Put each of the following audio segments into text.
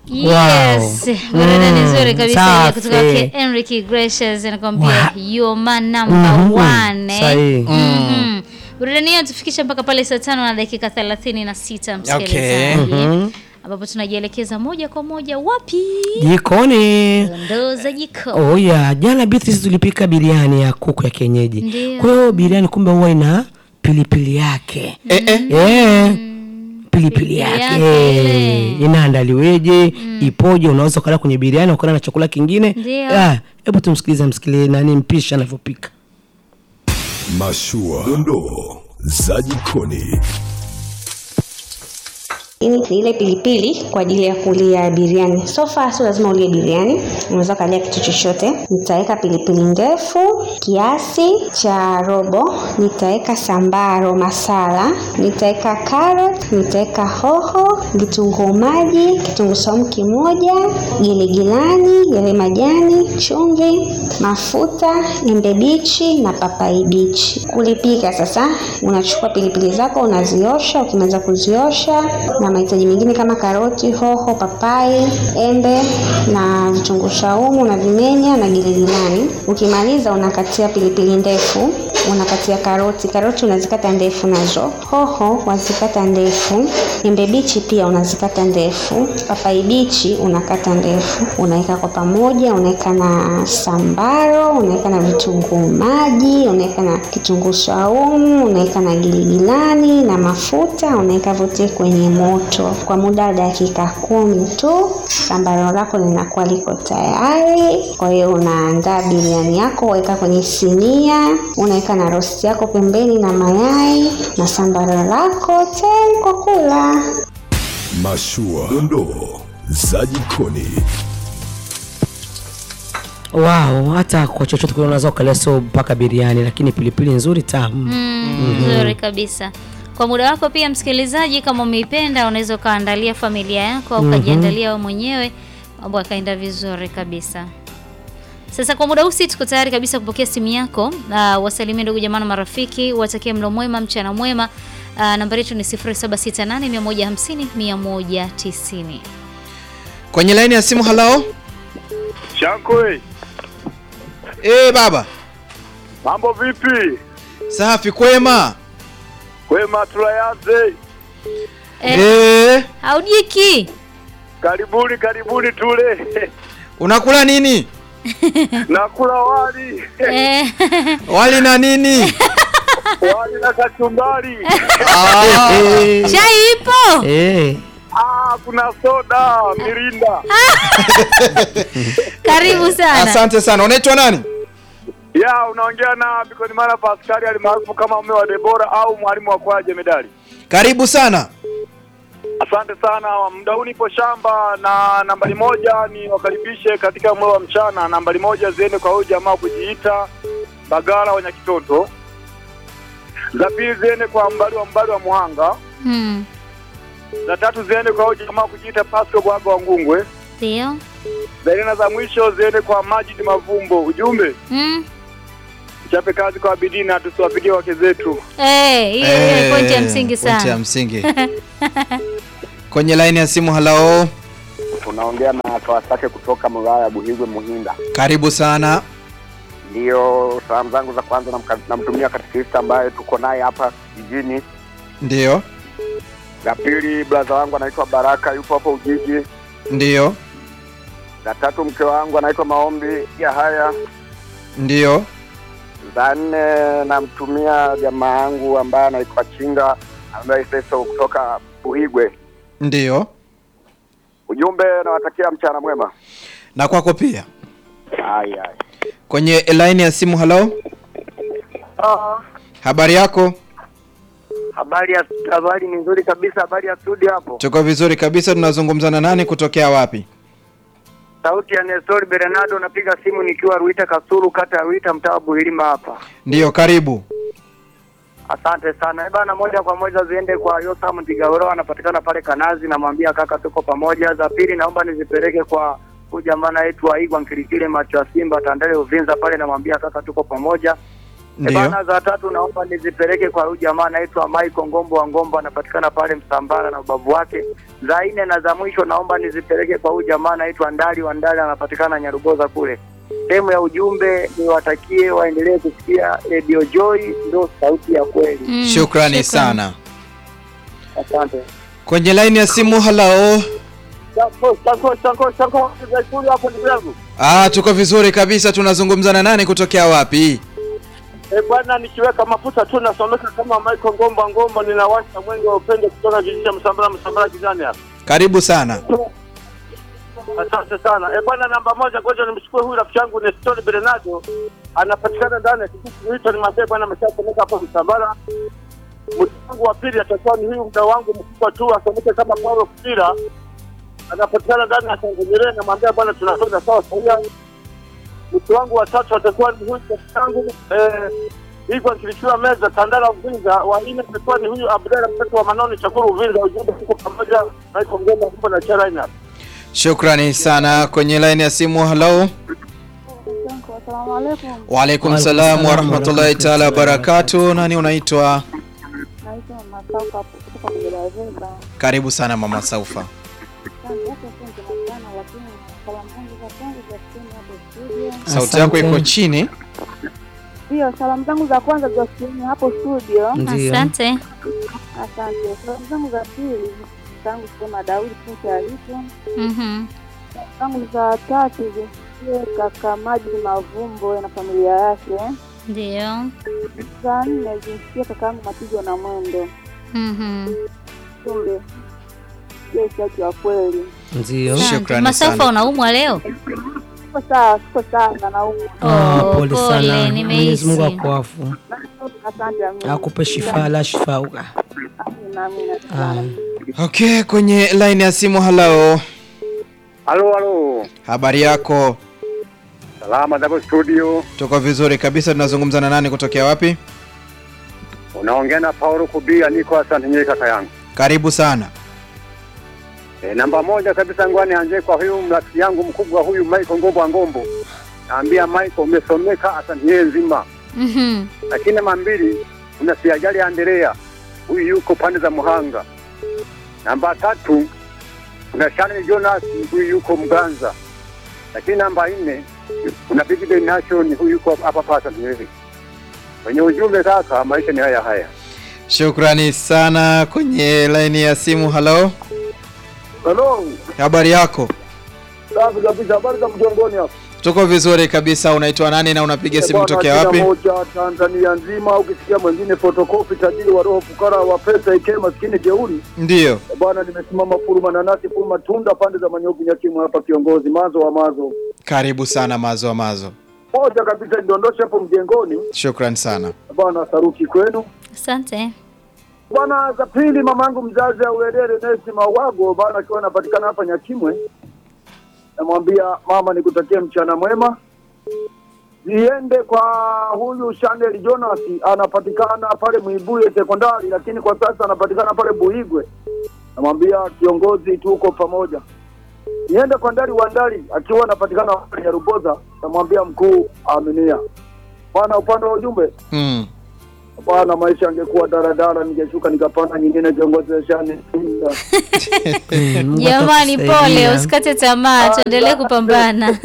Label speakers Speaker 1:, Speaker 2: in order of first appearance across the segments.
Speaker 1: Yes, burudani
Speaker 2: Mm,
Speaker 1: nzuri kabisa
Speaker 2: safi.
Speaker 1: ya kutoka kwake Enrique Iglesias anakuambia
Speaker 2: Wa-
Speaker 1: you're my number
Speaker 2: Mhm,
Speaker 1: one. eh.
Speaker 2: sahihi.
Speaker 1: Mhm. Burudani hiyo tufikisha mpaka pale saa tano na dakika thelathini na sita msikilizaji,
Speaker 2: Mhm.
Speaker 1: ambapo tunajielekeza moja kwa moja wapi?
Speaker 2: Jikoni.
Speaker 1: Dondoo za jiko.
Speaker 2: Oh yeah, jana Beatrice tulipika biriani ya kuku ya kienyeji.
Speaker 1: Ndio.
Speaker 2: Kwa hiyo biriani kumbe huwa ina pilipili yake.
Speaker 3: Eh, eh.
Speaker 2: Eh. Pilipili
Speaker 1: Pilipili
Speaker 2: yake
Speaker 1: yake ile.
Speaker 2: inaandaliweje, ipoje? Unaweza ukala kwenye biriani ukala na chakula kingine.
Speaker 1: Ndio.
Speaker 2: Ah, hebu tumsikilize msikilize nani mpishi anavyopika.
Speaker 4: Mashua, dondoo za jikoni.
Speaker 5: Hii ni ile pilipili kwa ajili ya kulia biriani. So far sio lazima ulie biriani, unaweza ukalia kitu chochote. Nitaweka pilipili ndefu kiasi cha robo, nitaweka sambaro masala, nitaweka carrot, nitaweka hoho, vitunguu maji, kitunguu saumu kimoja, giligilani, yale majani, chumvi, mafuta, embe bichi na papai bichi. Kulipika sasa, unachukua pilipili zako unaziosha, ukimaliza kuziosha na mahitaji mengine kama karoti, hoho, papai, embe na vitunguu saumu unavimenya na giligilani. Ukimaliza unakatia pilipili ndefu, unakatia karoti, karoti unazikata ndefu nazo, hoho wazikata ndefu, embe bichi pia unazikata ndefu, papai bichi unakata ndefu, unaweka kwa pamoja, unaweka na sambaro, unaweka na vitunguu maji, unaweka na kitunguu saumu, unaweka na giligilani na mafuta, unaweka vyote kwenye moto kwa muda wa dakika kumi tu. Sambaro lako linakuwa liko tayari. Kwa hiyo unaandaa biriani yako, weka kwenye sinia, unaweka na rosti yako pembeni na mayai na sambaro lako tayari kwa kula.
Speaker 4: Mashua, dondoo za jikoni.
Speaker 2: Wow, hata kwa chochote kile unaweza ukalia sio mpaka biriani, lakini pilipili nzuri tamu.
Speaker 1: Mm, nzuri kabisa. Kwa muda wako pia msikilizaji, kama umeipenda unaweza ukaandalia familia yako au ukajiandalia wewe mwenyewe, mambo yakaenda vizuri kabisa. Sasa kwa muda huu si tuko tayari kabisa kupokea simu yako. Uh, wasalimie ndugu jamaa na marafiki, watakie mlo mwema, mchana mwema. Uh, nambari yetu ni 0768 150 190.
Speaker 3: Kwenye laini ya simu halao.
Speaker 6: Shankwe,
Speaker 3: Eh, baba.
Speaker 6: mambo vipi?
Speaker 3: Safi kwema.
Speaker 6: Kwema, tulayanze.
Speaker 1: Eh,
Speaker 3: Eh,
Speaker 1: haujiki.
Speaker 6: Karibuni, karibuni tule.
Speaker 3: unakula nini?
Speaker 6: Nakula wali
Speaker 1: Eh,
Speaker 3: Wali na nini?
Speaker 6: wali na kachumbari.
Speaker 3: Ah,
Speaker 1: chai ipo.
Speaker 2: Eh.
Speaker 6: Ah, kuna soda mirinda.
Speaker 1: Karibu sana.
Speaker 3: asante sana. Unaitwa nani?
Speaker 6: Ya, unaongea na Bikoni Mara Paskari alimaarufu kama mume wa Debora au mwalimu wa kwaya jemedari.
Speaker 3: Karibu sana.
Speaker 6: Asante sana. Muda huu nipo shamba na nambari moja ni wakaribishe katika mlo wa mchana. Nambari moja ziende kwa huyu jamaa kujiita Bagara wa Nyakitoto. Za pili ziende kwa mbali wa mbali wa Muhanga.
Speaker 1: Hmm.
Speaker 6: Za tatu ziende kwa huyu jamaa kujiita Pasco Bwaga wa Ngungwe.
Speaker 1: Ndio.
Speaker 6: Za nne na za mwisho ziende kwa Majid Mavumbo. Ujumbe
Speaker 1: Mm.
Speaker 6: chape kazi kwa bidii na tusiwapigie wake zetu.
Speaker 1: Eh, hiyo hiyo pointi ya msingi
Speaker 3: Pointi ya
Speaker 1: sana.
Speaker 3: msingi. Kwenye laini ya simu halao.
Speaker 7: Tunaongea na Kawasake kutoka wilaya ya Buhigwe Muhinda.
Speaker 3: Karibu sana.
Speaker 7: Ndiyo salamu zangu za kwanza namka- namtumia katekista ambaye tuko naye hapa jijini.
Speaker 3: Ndio.
Speaker 7: La pili braza wangu anaitwa Baraka yupo hapo Ujiji.
Speaker 3: Ndio.
Speaker 7: La tatu mke wangu anaitwa Maombi ya haya.
Speaker 3: Ndio.
Speaker 7: Za nne namtumia jamaa yangu ambaye anaitwa Chinga ambaye Feso kutoka Buhigwe.
Speaker 3: Ndio.
Speaker 7: Ujumbe nawatakia mchana mwema.
Speaker 3: Na kwako pia.
Speaker 7: Hai hai.
Speaker 3: Kwenye laini ya simu halao. Habari yako?
Speaker 7: Habari ya habari ni nzuri kabisa. Habari ya studio hapo.
Speaker 3: Tuko vizuri kabisa. Tunazungumza na nani kutokea wapi?
Speaker 7: Sauti ya Nestor Bernardo, napiga simu nikiwa Ruita Kasuru, kata ya Ruita, mtaa wa Buhilima hapa.
Speaker 3: Ndio, karibu.
Speaker 7: Asante sana Eh bana, moja kwa moja ziende kwa Yosam Tigawero, anapatikana pale Kanazi, namwambia kaka, tuko pamoja. Za pili naomba nizipeleke kwa huyu jamaa anaitwa Igwa Nkilikile, macho ya Simba, Tandale Uvinza pale, namwambia kaka, tuko pamoja.
Speaker 3: Ndio.
Speaker 7: Bana za tatu naomba nizipeleke kwa huyu jamaa anaitwa Michael Ngombo wa Ngombo, anapatikana pale Msambara na ubavu wake. Za nne na za mwisho naomba nizipeleke kwa huyu jamaa anaitwa Ndali wa Ndali, anapatikana Nyaruboza kule. Sehemu ya ujumbe niwatakie waendelee kusikia Radio Joy, ndio sauti ya kweli.
Speaker 1: Mm,
Speaker 3: Shukrani
Speaker 1: shukran.
Speaker 3: sana.
Speaker 7: Asante.
Speaker 3: Kwenye laini ya simu, hello.
Speaker 6: Chanko, chanko, chanko, chanko, Zaituni hapo ndugu yangu.
Speaker 3: Ah, tuko vizuri kabisa. Tunazungumza na nani kutokea wapi?
Speaker 6: Eh, bwana nikiweka mafuta tu nasomeka kama Michael Ngomba Ngomba, ninawasha mwenge wa upendo kutoka kijiji cha Msambara Msambara kijani hapa.
Speaker 3: Karibu sana.
Speaker 6: Asante sana. Eh, bwana namba moja, ngoja nimchukue huyu rafiki yangu Nestor Bernardo. Anapatikana ndani ya kijiji kinaitwa ni Mabebe, bwana ameshasomeka hapo Msambara. Mtu wangu wa pili atakuwa ni huyu mda wangu mkubwa tu asomeke kama Paulo Kupira. Anapatikana ndani ya Tanzania, namwambia bwana tunakwenda sawa sawa. Mtu wangu wa tatu atakuwa ni huyu rafiki yangu eh hivyo nikilichiwa meza Tandala Uvinza, wa nne atakuwa ni huyu Abdalla mtoto wa Manoni Chakuru Uvinza. Ujumbe tuko pamoja na iko ngoma huko na Charaina.
Speaker 3: Shukrani sana. Kwenye laini ya simu, hello.
Speaker 8: Asalamu alaikum.
Speaker 3: Waalaikum salam wa rahmatullahi taala wa barakatuh. Nani unaitwa?
Speaker 8: Naitwa Masauka kutoka Kujereza.
Speaker 3: Karibu sana mama Saufa.
Speaker 8: Asante hapo asante sana, lakini salamu zangu za kwanza zasikieni hapo studio.
Speaker 3: Sauti yako iko
Speaker 2: Asante.
Speaker 3: chini.
Speaker 8: Ndio, salamu zangu za kwanza zasikieni hapo studio.
Speaker 2: Ndio.
Speaker 1: Asante.
Speaker 8: Asante. Salamu zangu za pili zangu sema Daudi Pinto alipo.
Speaker 1: Mhm.
Speaker 8: Zangu za tatu zisikie kaka Maji Mavumbo na familia yake.
Speaker 1: Ndio.
Speaker 8: Za nne zisikie kaka yangu Matigo na Mwendo.
Speaker 1: Mhm.
Speaker 8: Tumbe. Je, shaki wa kweli.
Speaker 2: Ndio.
Speaker 3: Shukrani
Speaker 1: Asante. Masaufa
Speaker 3: sana.
Speaker 1: unaumwa leo?
Speaker 8: Siko sawa, siko sawa na naumwa.
Speaker 2: Ah,
Speaker 1: Oh,
Speaker 2: pole
Speaker 1: pole,
Speaker 2: sana.
Speaker 1: nimehisi.
Speaker 2: Mwenyezi Mungu akuafu.
Speaker 8: Asante amina.
Speaker 2: Akupe shifa la shifa.
Speaker 8: Amina, amina.
Speaker 2: Ah.
Speaker 3: Okay, kwenye line ya simu, hello.
Speaker 7: Halo, halo.
Speaker 3: Habari yako?
Speaker 7: Salama zako studio.
Speaker 3: Tuko vizuri kabisa. Tunazungumza na nani kutokea wapi?
Speaker 7: Unaongea na Paulo Kubia, niko asante nyie kaka yangu.
Speaker 3: Karibu sana.
Speaker 7: E, namba moja kabisa ngwani anje kwa huyu mrafiki yangu mkubwa huyu Michael Ngombo wa Ngombo. Naambia Michael umesomeka asante nyie nzima.
Speaker 1: Mhm.
Speaker 7: Lakini namba mbili kuna Siajali Andrea. Huyu yuko pande za Muhanga. Namba tatu kuna Shanel Jonas huyu yuko Mganza. Lakini namba nne kuna Big Day Nation huyu yuko hapa pasa Nyeri. Kwenye ujumbe kaka, maisha ni haya haya.
Speaker 3: Shukrani sana. Kwenye line ya simu, hello.
Speaker 6: Hello.
Speaker 3: Habari yako?
Speaker 6: Safi kabisa, habari za mjongoni hapo.
Speaker 3: Tuko vizuri kabisa. Unaitwa nani na unapiga simu
Speaker 6: Bwana,
Speaker 3: kutokea
Speaker 6: jina
Speaker 3: wapi?
Speaker 6: moja Tanzania nzima, ukisikia mwingine fotokopi, tajiri wa roho, fukara wa pesa, ike maskini jeuri.
Speaker 3: Ndiyo.
Speaker 6: Eh, Bwana, nimesimama furuma nanasi furuma tunda pande za Manyoki Nyakimu hapa, kiongozi mazo wa mazo
Speaker 3: Karibu sana mazo wa mazo.
Speaker 6: moja kabisa, nidondoshe hapo mjengoni.
Speaker 3: Shukrani sana.
Speaker 6: Bwana, saruki kwenu
Speaker 1: Asante.
Speaker 6: bwana. Za pili, mamangu mzazi Aurelere Nesi Mawago bwana, akiwa anapatikana hapa Nyakimwe, namwambia mama, nikutakie mchana mwema. Ziende kwa huyu Chanel Jonas, anapatikana pale Mwibuye sekondari, lakini kwa sasa anapatikana pale Buigwe. Namwambia kiongozi, tuko pamoja. Niende kwa Ndali wa Ndali, akiwa anapatikana pale Nyaruboza, namwambia mkuu, aminia bwana. Upande wa ujumbe
Speaker 3: Mm.
Speaker 6: bwana, maisha angekuwa daradara, ningeshuka nikapanda nyingine, kiongozi wa shani
Speaker 2: Mm, Mungu
Speaker 1: Jamani, pole,
Speaker 2: atakusaidia.
Speaker 1: usikate tamaa, tuendelee kupambana.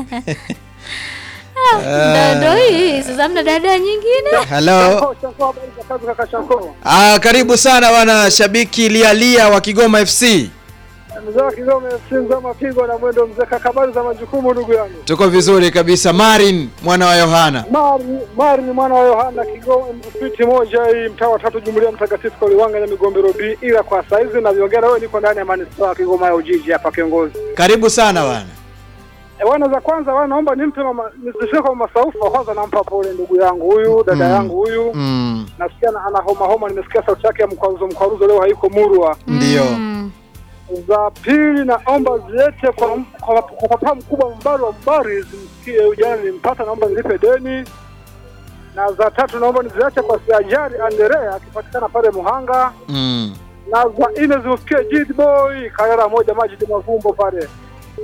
Speaker 1: Ah, ndo ndo hii sasa, mna dada nyingine?
Speaker 3: Hello.
Speaker 6: kaka Shako
Speaker 3: Ah, karibu sana wana shabiki lialia wa Kigoma FC.
Speaker 6: mzee wa Kigoma FC mapigo na mwendo mzee, kakabari za majukumu, ndugu yangu
Speaker 3: Tuko vizuri kabisa. Marin mwana wa Yohana.
Speaker 6: Mari Mari ni mwana wa Yohana Kigoma, fiti moja hii, mtaa wa tatu, Jumuiya Mtakatifu kwa Liwanga na Migombero B. Ila kwa saizi naviongea wewe, niko ndani ya manispaa ya Kigoma ya Ujiji hapa, kiongozi.
Speaker 3: Karibu sana wana.
Speaker 6: E, wana za kwanza wana naomba nimpe mama nisifike kwa masaufa kwanza, nampa pole ndugu yangu huyu dada
Speaker 3: Mm.
Speaker 6: yangu huyu
Speaker 3: Mm.
Speaker 6: nasikia na- ana homa homa, nimesikia sauti yake ya mkwaruzo mkwaruzo, leo haiko murwa.
Speaker 3: Ndio.
Speaker 1: Mm.
Speaker 6: Za pili naomba ziete kwa, kwa, kwa papa mkubwa Mbari wa Mbari, zimsikie huyu jana nilimpata, naomba nilipe deni. Na za tatu naomba niziache kwa Siajari Andrea akipatikana pale Muhanga,
Speaker 3: Mm.
Speaker 6: na za nne zimfikie Jid Boy Karera moja Majid Mavumbo pale.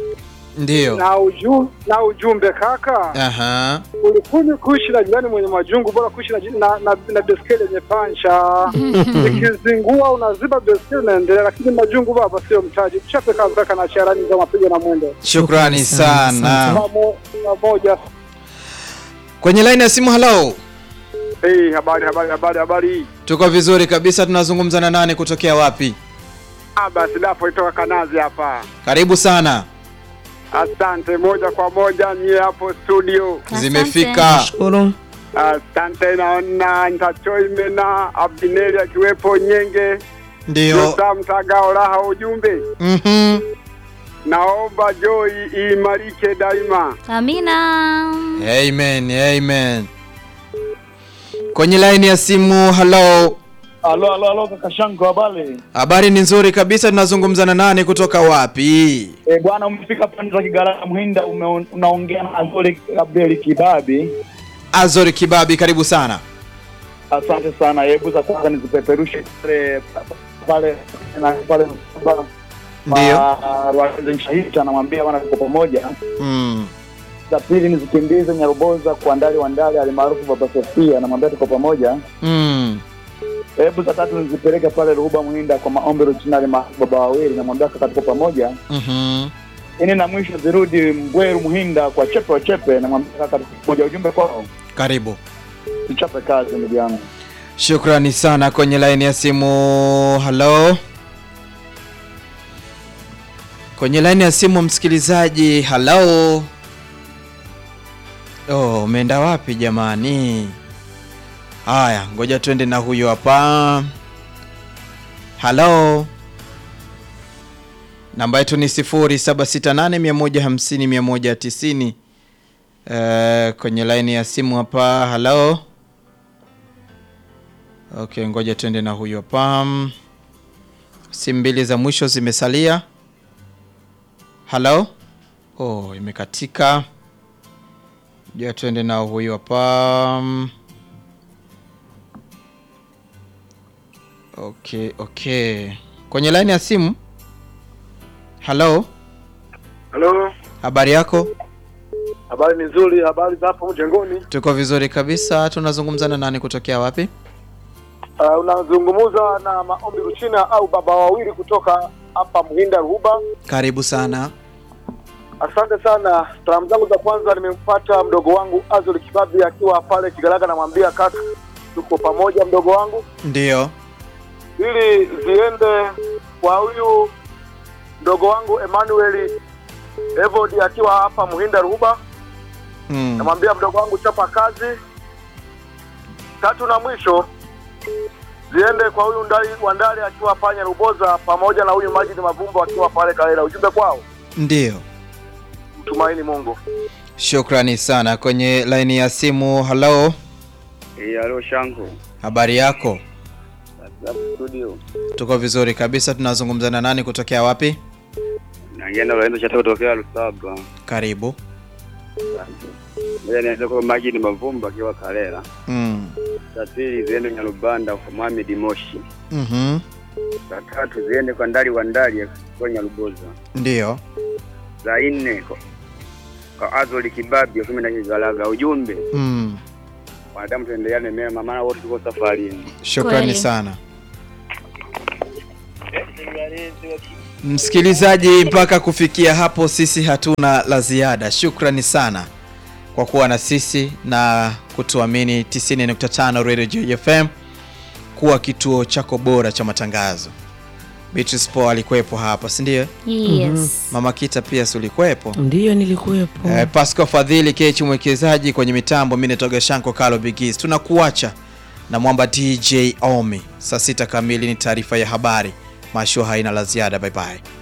Speaker 3: Ndiyo.
Speaker 6: na, uju, na ujumbe kaka,
Speaker 3: Aha.
Speaker 6: ulikuni kuishi na jirani mwenye majungu, bora kuishi na, ji- na, na, na beskeli yenye pancha. Ikizingua unaziba beskeli unaendelea, lakini majungu baba sio mtaji. Chape kazi kaka na charani za mapigo na mwendo
Speaker 3: Shukrani sana.
Speaker 6: Pamo- pamoja.
Speaker 3: Kwenye line ya simu hello.
Speaker 6: Hey, habari habari habari habari.
Speaker 3: Tuko vizuri kabisa tunazungumza na nani kutokea wapi?
Speaker 6: Ah, basi dapo itoka Kanazi hapa.
Speaker 3: Karibu sana.
Speaker 6: Asante moja kwa moja nyie hapo studio.
Speaker 1: Asante.
Speaker 3: Zimefika.
Speaker 2: Shukuru.
Speaker 6: Asante, naona ntachoime na Abineri akiwepo Nyenge
Speaker 3: Ndio.
Speaker 6: Yosa Mtagao Raha. Ujumbe,
Speaker 3: Mhm.
Speaker 6: naomba Joy iimarike daima.
Speaker 1: Amina.
Speaker 3: Amen. Amen. Kwenye line ya simu hello.
Speaker 9: Alo, alo, alo, kaka Shango, habari?
Speaker 3: Habari ni nzuri kabisa tunazungumza na nani kutoka wapi?
Speaker 9: E, bwana umefika pande za Kigala Mhinda, ume- unaongea na Azori Gabriel Kibabi.
Speaker 3: Azori Kibabi karibu sana.
Speaker 9: Asante sana. Hebu za kwanza nizipeperushe pale pale na pale Msamba.
Speaker 3: Ndio.
Speaker 9: Ma- Rwarenze Nshahita namwambia bwana tuko pamoja.
Speaker 3: Mm.
Speaker 9: Za pili nizikimbize Nyaruboza kwa Ndali wa Ndali alimaarufu Baba Sofia namwambia tuko pamoja.
Speaker 3: Mm.
Speaker 9: Hebu za tatu nizipeleke pale Ruhuba Mhinda kwa maombi original maarufu Baba Wawili namwambia kaka tuko pamoja.
Speaker 3: Mhm.
Speaker 9: ini na mwisho zirudi Mbweru Muhinda kwa chepe wa chepe, namwambia kaka moja ujumbe kwao,
Speaker 3: Karibu.
Speaker 9: tuchape kazi ndugu yangu.
Speaker 3: Shukrani sana kwenye line ya simu. Hello. Kwenye line ya simu msikilizaji. Hello. Oh, umeenda wapi jamani? Haya, ngoja twende na huyo hapa. Hello. Namba yetu ni 0768150190. Eh, kwenye line ya simu hapa. Hello. Okay, ngoja tuende na huyo hapa. Simu mbili za mwisho zimesalia. Hello? Oh, imekatika. Ngoja tuende na huyo hapa. Okay, okay. Kwenye line ya simu. Hello?
Speaker 6: Halo,
Speaker 3: Habari yako?
Speaker 6: habari ni nzuri. Habari za hapo mjengoni?
Speaker 3: Tuko vizuri kabisa. Tunazungumza na nani kutokea wapi?
Speaker 6: Uh, unazungumza na maombi Ruchina au baba wawili kutoka hapa Mhinda Ruhuba.
Speaker 3: Karibu sana.
Speaker 6: Asante sana. Salamu zangu za kwanza nimempata mdogo wangu Azul Kibabi akiwa pale Kigalaga, namwambia kaka, tuko pamoja mdogo wangu,
Speaker 3: Ndio.
Speaker 6: ili ziende kwa huyu mdogo wangu Emmanuel Evod akiwa hapa Muhinda Ruhuba,
Speaker 3: Mm.
Speaker 6: namwambia mdogo wangu chapa kazi. Tatu na mwisho ziende kwa huyu ndali Wandali akiwa panya Ruboza, pamoja na huyu Majid Mavumbo akiwa pale Kalela. Ujumbe kwao,
Speaker 3: Ndio.
Speaker 6: mtumaini Mungu.
Speaker 3: Shukrani sana. Kwenye laini ya simu, hello.
Speaker 7: Eh, alo Shango.
Speaker 3: Habari yako?
Speaker 7: Sababu studio.
Speaker 3: Tuko vizuri kabisa. Tunazungumza na nani kutokea wapi?
Speaker 7: Naongea na Lorenzo Chata kutokea Lusaba.
Speaker 3: Karibu.
Speaker 7: Ngoja nianze kwa Majid Mavumba akiwa Kalela.
Speaker 3: Mm.
Speaker 7: Za pili ziende Nyarubanda kwa Mohamed Moshi.
Speaker 3: Mhm.
Speaker 7: Za tatu ziende kwa Ndali wa Ndali akiwa Nyaruboza.
Speaker 3: Ndio.
Speaker 7: Za nne kwa, kwa Azoli Kibabi akiwa na Kigalaga. Ujumbe
Speaker 3: Mm.
Speaker 7: wanadamu tuendeleane mema, maana wote tuko safarini.
Speaker 3: Shukrani
Speaker 1: Kweli.
Speaker 3: sana. Msikilizaji, mpaka kufikia hapo sisi hatuna la ziada. Shukrani sana kwa kuwa na sisi na kutuamini 90.5 Radio Joy FM kuwa kituo chako bora cha matangazo. Beatrice Paul alikuwepo hapa, si ndio?
Speaker 1: Yes.
Speaker 3: Mama Kita pia si ulikuwepo?
Speaker 2: Ndiyo, nilikuwepo.
Speaker 3: Eh, Pascal Fadhili Kechi mwekezaji kwenye mitambo, mimi natoga Shanko Kalo Bigis. Tunakuacha na mwamba DJ Omi. Saa sita kamili ni taarifa ya habari. Mashua haina la ziada. Bye bye.